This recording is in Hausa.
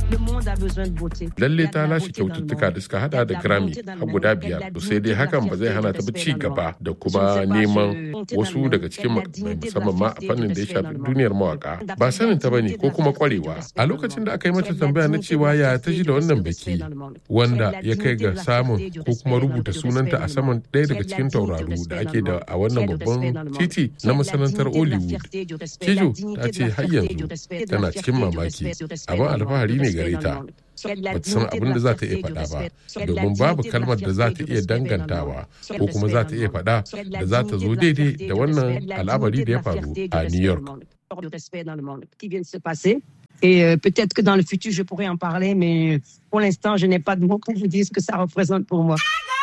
Lalle ta lashe kyaututtuka da suka hada da Grammy har guda biyar. To sai dai hakan ba zai hana ta ci gaba da kuma neman wasu daga cikin makamai musamman ma a fannin da ya shafi duniyar mawaka. Ba sanin ta bane ko kuma kwarewa. A lokacin da aka yi mata tambaya na cewa ya ta ji da wannan biki wanda ya kai ga samun ko kuma rubuta sunanta a saman ɗaya daga cikin tauraru da ake da a wannan babban titi na masanantar Hollywood. Kijo ta ce har yanzu tana cikin mamaki. Abin alfahari ne gare ta. ba ta san abin da za ta iya faɗa ba domin babu kalmar da za ta iya dangantawa ko kuma za ta iya faɗa da za ta zo daidai da wannan al'amari da ya faru a New York. Et euh, peut-être que dans le futur, je pourrais en parler, mais pour l'instant, je n'ai pas de mots pour vous dire ce que ça représente pour moi.